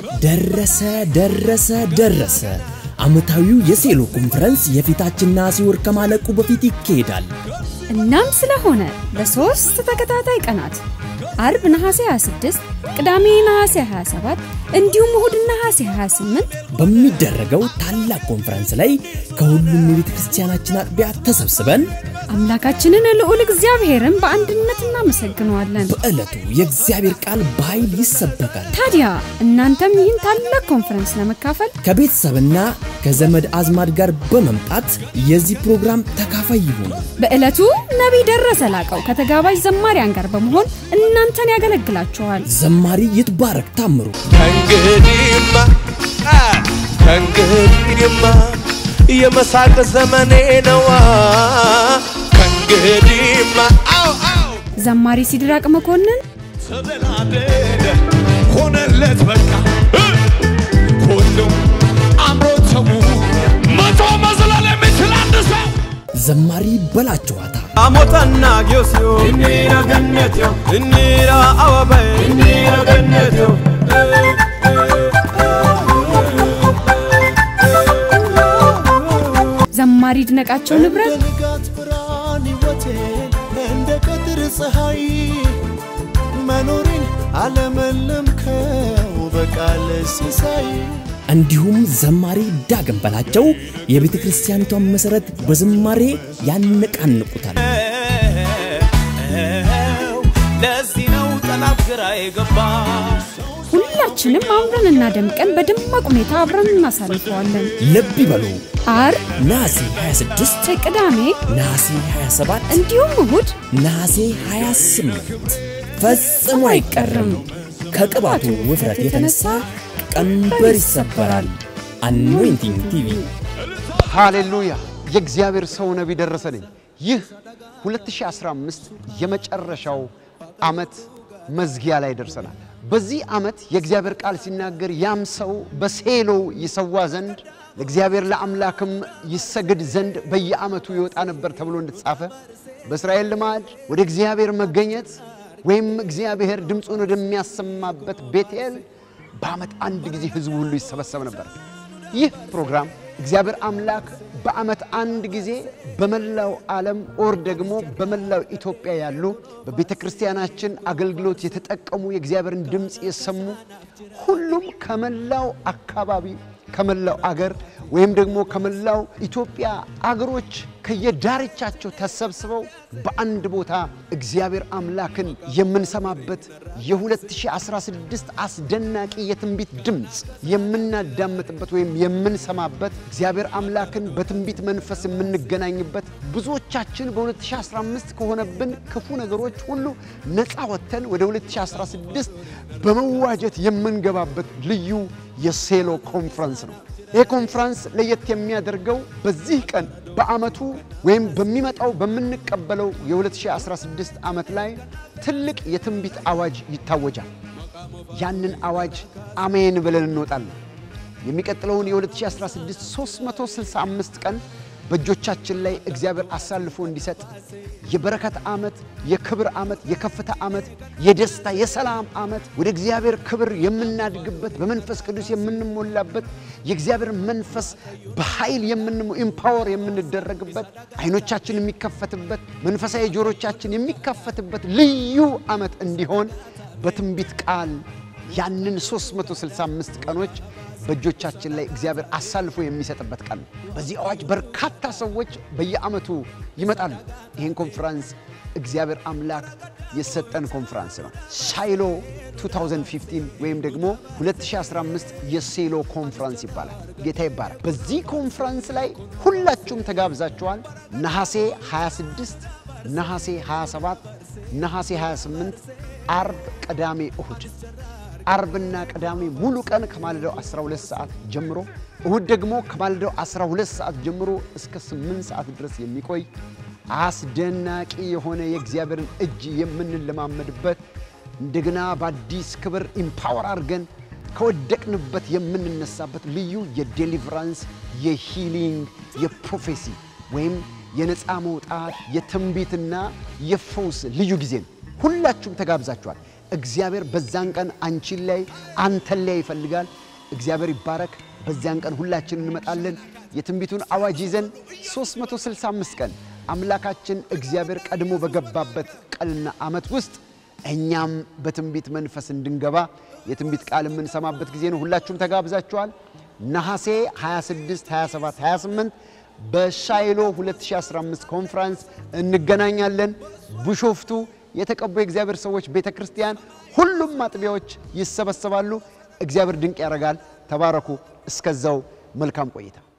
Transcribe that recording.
ደረሰ ደረሰ ደረሰ። ዓመታዊው የሴሎ ኮንፈረንስ የፊታችን ነሐሴ ወር ከማለቁ በፊት ይካሄዳል። እናም ስለሆነ ለሶስት ተከታታይ ቀናት አርብ ነሐሴ 26፣ ቅዳሜ ነሐሴ 27 እንዲሁም እሁድ ነሐሴ 28 በሚደረገው ታላቅ ኮንፈረንስ ላይ ከሁሉም የቤተ ክርስቲያናችን አጥቢያ ተሰብስበን አምላካችንን ልዑል እግዚአብሔርን በአንድነት እናመሰግነዋለን። በዕለቱ የእግዚአብሔር ቃል በኃይል ይሰበካል። ታዲያ እናንተም ይህን ታላቅ ኮንፈረንስ ለመካፈል ከቤተሰብና ከዘመድ አዝማድ ጋር በመምጣት የዚህ ፕሮግራም ተካፋይ ይሁኑ። በዕለቱ ነቢይ ደረሰ ላቀው ከተጋባዥ ዘማሪያን ጋር በመሆን እናንተን ያገለግላችኋል። ዘማሪ ይትባረክ ታምሩ፣ ከእንግዲህማ አ፣ ከእንግዲህማ የመሳቅ ዘመኔ ነዋ ከእንግዲህማ አው አው ዘማሪ ሲድራቅ መኮንን፣ ተደላደለ ሆነለት በቃ እ፣ ሁሉም አምሮ ተዉ መቶ መዝለል የሚችል አንድ ሰው ዘማሪ በላቸዋታ፣ አሞታና ጊዮስዮ እኒራ ገነትዮ እኒራ አዋባይ እኒራ ገነትዮ ዘማሪ ድነቃቸው ንብረት፣ ንጋት ብርሃን ሕይወቴን እንደ ቀትር ፀሐይ መኖሬን አለመለምከው በቃል ሲሳይ እንዲሁም ዘማሪ ዳግም በላቸው የቤተ ክርስቲያኒቷን መሠረት በዝማሬ ያነቃንቁታል። ለዚህ ነው ጠላት ግራ የገባ ሁላችንም አምረንና ደምቀን በደማቅ ሁኔታ አብረን እናሳልፈዋለን። ልብ ይበሉ፣ አርብ ነሐሴ 26፣ ቅዳሜ ነሐሴ 27፣ እንዲሁም እሁድ ነሐሴ 28 ፈጽሞ አይቀርም። ከቅባቱ ውፍረት የተነሳ ቀንበር ይሰበራል። አኖይንቲንግ ቲቪ ሃሌሉያ! የእግዚአብሔር ሰው ነቢይ ደረሰ ነኝ። ይህ 2015 የመጨረሻው ዓመት መዝጊያ ላይ ደርሰናል። በዚህ ዓመት የእግዚአብሔር ቃል ሲናገር ያም ሰው በሴሎ ይሰዋ ዘንድ ለእግዚአብሔር ለአምላክም ይሰግድ ዘንድ በየዓመቱ ይወጣ ነበር ተብሎ እንደተጻፈ በእስራኤል ልማድ ወደ እግዚአብሔር መገኘት ወይም እግዚአብሔር ድምፁን ወደሚያሰማበት ቤቴል በዓመት አንድ ጊዜ ሕዝቡ ሁሉ ይሰበሰብ ነበር። ይህ ፕሮግራም እግዚአብሔር አምላክ በዓመት አንድ ጊዜ በመላው ዓለም ኦር ደግሞ በመላው ኢትዮጵያ ያሉ በቤተ ክርስቲያናችን አገልግሎት የተጠቀሙ የእግዚአብሔርን ድምፅ የሰሙ ሁሉም ከመላው አካባቢ ከመላው አገር ወይም ደግሞ ከመላው ኢትዮጵያ አገሮች ከየዳርቻቸው ተሰብስበው በአንድ ቦታ እግዚአብሔር አምላክን የምንሰማበት የ2016 አስደናቂ የትንቢት ድምፅ የምናዳምጥበት ወይም የምንሰማበት እግዚአብሔር አምላክን በትንቢት መንፈስ የምንገናኝበት ብዙዎቻችን በ2015 ከሆነብን ክፉ ነገሮች ሁሉ ነፃ ወጥተን ወደ 2016 በመዋጀት የምንገባበት ልዩ የሴሎ ኮንፈረንስ ነው። ይህ ኮንፈረንስ ለየት የሚያደርገው በዚህ ቀን በዓመቱ ወይም በሚመጣው በምንቀበለው የ2016 ዓመት ላይ ትልቅ የትንቢት አዋጅ ይታወጃል። ያንን አዋጅ አሜን ብለን እንወጣለን። የሚቀጥለውን የ2016 365 ቀን በእጆቻችን ላይ እግዚአብሔር አሳልፎ እንዲሰጥ የበረከት ዓመት፣ የክብር ዓመት፣ የከፍታ ዓመት፣ የደስታ የሰላም ዓመት ወደ እግዚአብሔር ክብር የምናድግበት በመንፈስ ቅዱስ የምንሞላበት የእግዚአብሔር መንፈስ በኃይል ኢምፓወር የምንደረግበት አይኖቻችን የሚከፈትበት መንፈሳዊ ጆሮቻችን የሚከፈትበት ልዩ ዓመት እንዲሆን በትንቢት ቃል ያንን 365 ቀኖች በእጆቻችን ላይ እግዚአብሔር አሳልፎ የሚሰጥበት ቀን ነው። በዚህ አዋጅ በርካታ ሰዎች በየዓመቱ ይመጣሉ። ይህን ኮንፈረንስ እግዚአብሔር አምላክ የሰጠን ኮንፈረንስ ነው። ሳይሎ 2015 ወይም ደግሞ 2015 የሴሎ ኮንፈረንስ ይባላል። ጌታ ይባላል። በዚህ ኮንፈረንስ ላይ ሁላችሁም ተጋብዛችኋል። ነሐሴ 26፣ ነሐሴ 27፣ ነሐሴ 28፣ አርብ፣ ቅዳሜ፣ እሁድ አርብና ቅዳሜ ሙሉ ቀን ከማለዳው 12 ሰዓት ጀምሮ እሁድ ደግሞ ከማለዳው 12 ሰዓት ጀምሮ እስከ 8 ሰዓት ድረስ የሚቆይ አስደናቂ የሆነ የእግዚአብሔርን እጅ የምንለማመድበት እንደገና በአዲስ ክብር ኢምፓወር አድርገን ከወደቅንበት የምንነሳበት ልዩ የዴሊቨራንስ የሂሊንግ የፕሮፌሲ ወይም የነፃ መውጣት የትንቢትና የፈውስ ልዩ ጊዜ ነው። ሁላችሁም ተጋብዛችኋል። እግዚአብሔር በዛን ቀን አንቺን ላይ አንተን ላይ ይፈልጋል። እግዚአብሔር ይባረክ። በዚያን ቀን ሁላችን እንመጣለን። የትንቢቱን አዋጅ ይዘን 365 ቀን አምላካችን እግዚአብሔር ቀድሞ በገባበት ቀንና ዓመት ውስጥ እኛም በትንቢት መንፈስ እንድንገባ የትንቢት ቃል የምንሰማበት ጊዜ ነው። ሁላችሁም ተጋብዛችኋል። ነሐሴ 26፣ 27፣ 28 በሻይሎ 2015 ኮንፍራንስ እንገናኛለን። ቢሾፍቱ የተቀቡ የእግዚአብሔር ሰዎች ቤተ ክርስቲያን ሁሉም አጥቢያዎች ይሰበሰባሉ። እግዚአብሔር ድንቅ ያደርጋል። ተባረኩ። እስከዛው መልካም ቆይታ